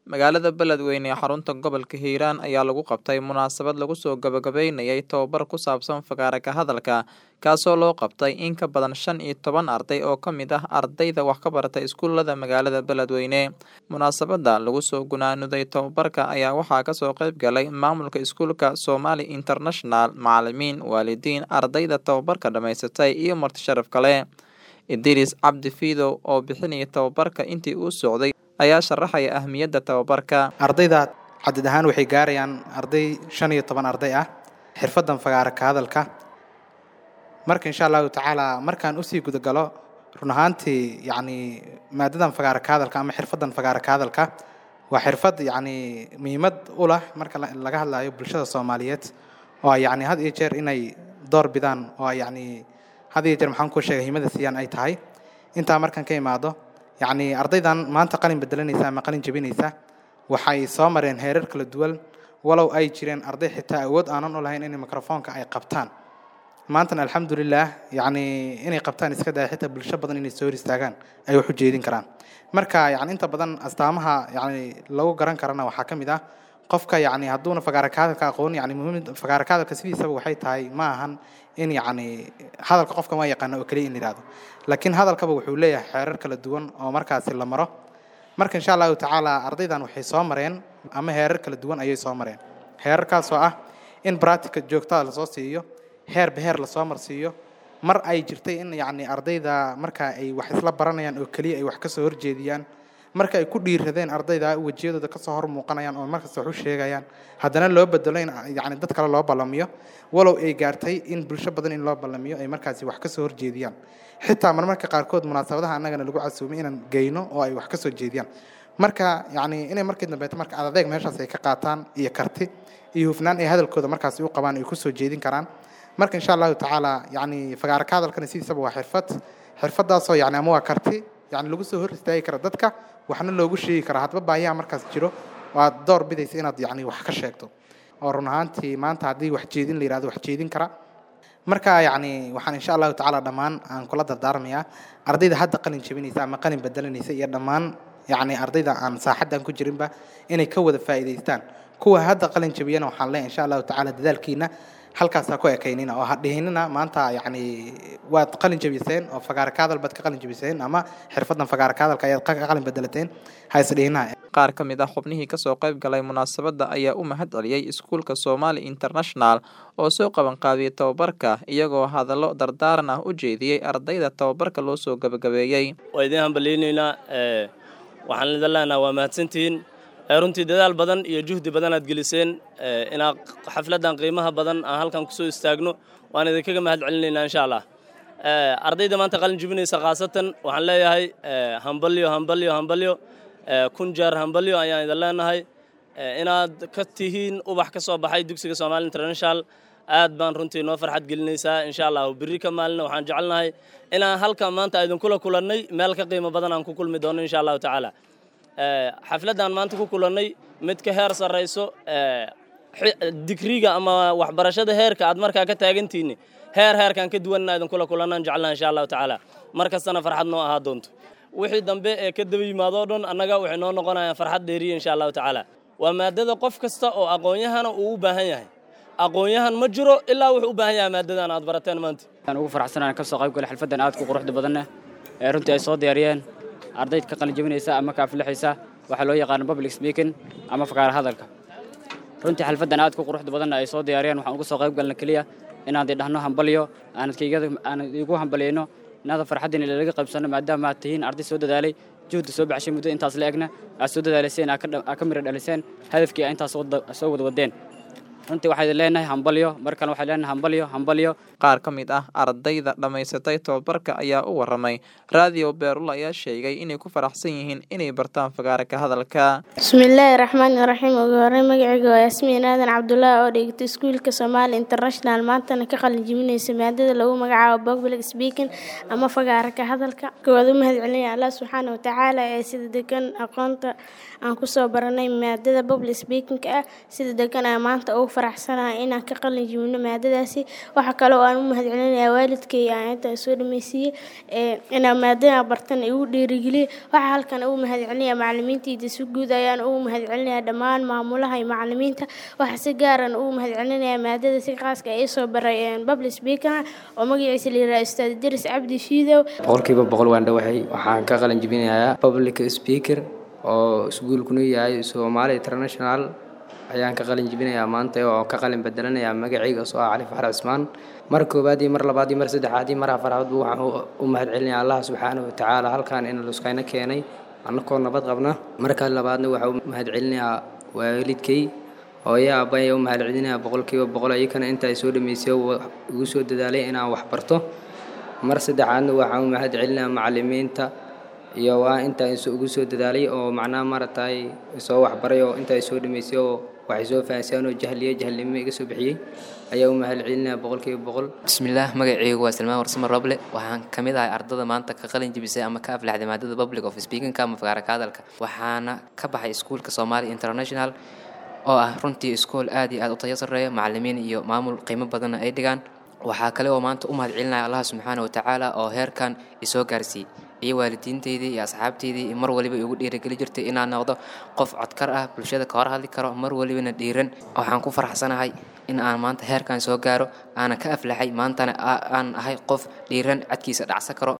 Magaalada Beledweyne ee xarunta gobolka Hiiraan ayaa lagu qabtay munaasabad lagu soo gabagabeynayay tababar ku saabsan fagaare ka hadalka kaasoo loo qabtay in ka badan shan iyo toban arday oo ka mid ah ardayda wax ka barata iskuulada magaalada Beledweyne. Munaasabada lagu soo gunaanuday tababarka ayaa waxaa kasoo qayb galay maamulka iskuulka Somali International, macalimiin, waalidiin, ardayda tababarka dhamaysatay iyo marti sharaf kale. Idris Cabdi Fiidow oo bixinaya tababarka intii uu socday ayaa sharaxaya ahmiyadda tababarka. ardayda cadad ahaan waxay gaarayaan arday shan iyo toban arday ah xirfadan fagaara ka hadalka marka insha allahu tacaala markaan usii gudagalo run ahaantii yacni maadadan fagaara ka hadalka ama xirfadan fagaara ka hadalka waa xirfad yacni muhiimad u leh marka la- laga hadlayo bulshada soomaaliyeed oo ay yacni had iyo jeer inay door bidaan oo ay yacni had iyo jeer maxaan ku sheegay himada siiyaan ay tahay intaa markaan ka imaado yacni ardaydan maanta qalin bedelanaysa ama qalin jebinaysa waxay soo mareen heerar kala duwan walow ay jireen arday xitaa awood aanan u lahayn in mikrofoonka ay qabtaan maantana alxamdulilah yacni inay qabtaan iska daya xitaa bulsho badan inay soo hor istaagaan ay wax u jeedin karaan marka yacni inta badan astaamaha yacni lagu garan karana waxaa ka mid ah qofka yacni hadduuna fagaara ka hadalka aqoon yacni muhiimada fagaara ka hadalka sidiisaba waxay tahay ma ahan in yacni hadalka qofka ma yaqaano oo keliya in la yidhahdo laakiin hadalkaba wuxuu leeyahay xeerar kala duwan oo markaasi la maro marka insha allahu tacaala ardaydan waxay soo mareen ama heerar kala duwan ayay soo mareen heerarkaasoo ah in practica joogtada lasoo siiyo heerba heer lasoo marsiiyo mar ay jirtay in yacni ardayda marka ay wax isla baranayaan oo keliya ay wax kasoo horjeediyaan marka ay ku dhiiradeen ardayda wejiyadooda kasoo hor muuqanayaan oo markasta wax u sheegayaan haddana loo bedelo in yacni dad kale loo ballamiyo walow ay gaartay in bulsho badan in loo ballamiyo ay markaasi wax kasoo horjeediyaan xitaa marmarka qaarkood munaasabadaha annagana lagu casuumay inaan geyno oo ay wax kasoo jeediyaan marka yacni inay markii dambeeto marka adadeeg meeshaas ay ka qaataan iyo karti iyo hufnaan ay hadalkooda markaasi u qabaan ay kusoo jeedin karaan marka insha allahu tacaala yacni fagaara ka hadalkana sidiisaba waa xirfad xirfadaasoo yacni ama waa karti yacni lagu soo hor istaagi kara dadka waxna loogu sheegi kara hadba baahiyaha markaas jiro oo aad door bidaysa inaad yacni wax ka sheegto oo run ahaantii maanta haddii wax jeedin la yidhahdo wax jeedin kara marka yacni waxaan insha allahu tacaala dhammaan aan kula dardaarmayaa ardayda hadda qalin jebinaysa ama qalin bedelanaysa iyo dhammaan yacni ardayda aan saaxaddan ku jirinba inay ka wada faa'iidaystaan kuwa hadda qalin jebiyana waxaan leeyahay insha allahu tacaala dadaalkiina halkaasaa ku ekaynina oo ha dhihinina maanta yacni waad qalin jebiseen oo fagaara ka hadal baad ka qalin jebiseen ama xirfadan fagaara ka hadalka ayaad ka qalin bedelateen ha is dhihinina Qaar ka mid ah xubnihii kasoo qayb galay munaasabada ayaa u mahad celiyay iskuulka Somali International oo soo qaban qaabiyay tababarka iyagoo hadallo dardaaran ah u jeediyey ardayda tababarka loo soo gabagabeeyey. waa idiin hambaliyeynaynaa ee, waxaan idin leenahay waa mahadsantihiin ee, runtii dadaal badan iyo juhdi badan aad geliseen ee, inaad xafladdan qiimaha badan aan halkan kusoo istaagno waan idinkaga mahad celinaynaa insha allah Ee, ardayda maanta qalin jebinaysa khaasatan waxaan leeyahay ee, hambalyo hambalyo hambalyo ee, kun jeer hambalyo ayaan idin leenahay ee, inaad ka tihiin ubax ka soo baxay dugsiga Somali International aad baan runtii noo farxad gelinaysaa insha allah berri ka maalina waxaan jecelnahay inaan halkan maanta idinkula kulannay meel ka qiimo badan aan ku kulmi doono insha allahu tacaala Ee, xafladdan maanta ku kulannay mid ka heer sarrayso ee, xi- digriga ama waxbarashada heerka aad markaa ka taagantihiin heer heerkan ka duwanna idinkula kulannaan jecelnahay insha allahu tacaala mar kastana farxad noo ahaa doonto wixii dambe ee ka daba yimaado dhan annaga waxay noo noqonayaan farxad dheeriya insha allahu tacaala waa maadada qof kasta oo aqoon-yahana uu u baahan yahay aqoon-yahan ma jiro ilaa wuxuu u baahan yahay maadadan aad barateen maanta aan ugu faraxsanahay ka soo qayb galay xalfaddan aad ku quruxda badanna ee runtii ay soo diyaariyeen ardayd ka qalin jebinaysa ama ka aflixaysa waxaa loo yaqaano public speaking ama fagaara hadalka runtii xalfaddan aad ku quruxda badanna ay soo diyaariyeen waxaan uga soo qayb galna keliya inaad idhahno hambalyo aanad kaygada aanad igu hambalyayno inaada farxaddiina lalaga qaybsanno maadaama aad tihiin arday soo dadaalay juhdi soo baxshay muddo intaas la egna aad soo dadaalayseen aad ka dha- aad ka mira dhaliseen hadafkii aad intaas wada- soo wada wadeen runtii waxaa idin leenahay hambalyo mar kale waxaa leenahay hambalyo hambalyo Qaar ka mid ah ardayda dhamaysatay tababarka ayaa u waramay Radio Beerul ayaa sheegay inay ku faraxsan yihiin inay bartaan fagaare ka hadalka. bismillaahi raxmaani raxiim ugu horreyn magacayga waa yaasmiin aadan cabdullaahi oo dhigata iskuulka Somali International maantana ka qalin jebinaysa maadada lagu magacaabo public speaking ama fagaara ka hadalka koowaad u mahad celinaya Allah subxaana wa tacaala ee sida degan aqoonta aan kusoo baranay maadada public speaking ah sida degan aan maanta ugu faraxsanahay inaan ka qalin jibino maadadaasi waxa kale oo aan u mahadcelinayaa waalidkay aan inta soo dhameysiiyey inaan maadada bartan igu dhiirigeliyey waxaa halkan ugu mahadcelinayaa macalimiintayda si guud ayaan ugu mahadcelinayaa dhammaan maamulaha iyo macalimiinta waxaa si gaaran ugu mahadcelinayaa maadada si khaaska ay soo baray public speaker oo magaciisa la yiraahdo ustaad diris cabdi shiidow boqolkiiba boqol waan dhowahay waxaan ka qalin jibinayaa public speaker oo iskuulkuna yahay Somali International ayaan ka qalin jibinayaa maanta oo ka qalin bedelanayaa magacayga soo ah Cali Faxar Cismaan mar koobaad iyo mar labaad iyo mar saddexaad iyo mar afaraad waxaan u mahadcelinayaa Allah subxaanahu wa tacaala halkan in luskayna keenay annagoo nabad qabna marka labaadna waxaan u mahadcelinayaa waalidkay hooyo aabbahay u mahadcelinayaa boqolkiiba boqol ayakana inta ay soo dhameysay igu soo dadaalay inaan wax barto mar saddexaadna waxaan u mahadcelinayaa macalimiinta iyo waa inta ugu soo dadaalay oo macnaha maaragtay soo waxbaray oo inta ay soo dhameysay oo waxay soo fahansiyaan oo jahliya jahlnimo iga soo bixiyey ayaa u mahadcelinayaa boqolkiiba boqol bismillaah magacaygu waa salmaan warsamo roble waxaan ka mid ahay ardada maanta ka qalin jibisay ama ka aflaxday maadada public of speakinka ama fagaaraka hadalka waxaana ka baxay iskuulka Somali International oo ah runtii iskool aad iyo aad u tayo sarreeya macallimiin iyo maamul qiimo badanna ay dhigaan waxaa kale oo maanta u mahadcelinaya allah subxaana wa tacaala oo heerkan isoo gaarsiiyey iyo waalidiinteydii iyo asxaabteydii mar waliba igu dhiirigeli jirtay inaan noqdo qof codkar ah bulshada ka hor hadli karo mar walibana dhiiran waxaan ku faraxsanahay in aan maanta heerkan soo gaaro aanan ka aflaxay maantana aan ahay qof dhiiran cadkiisa dhacsan karo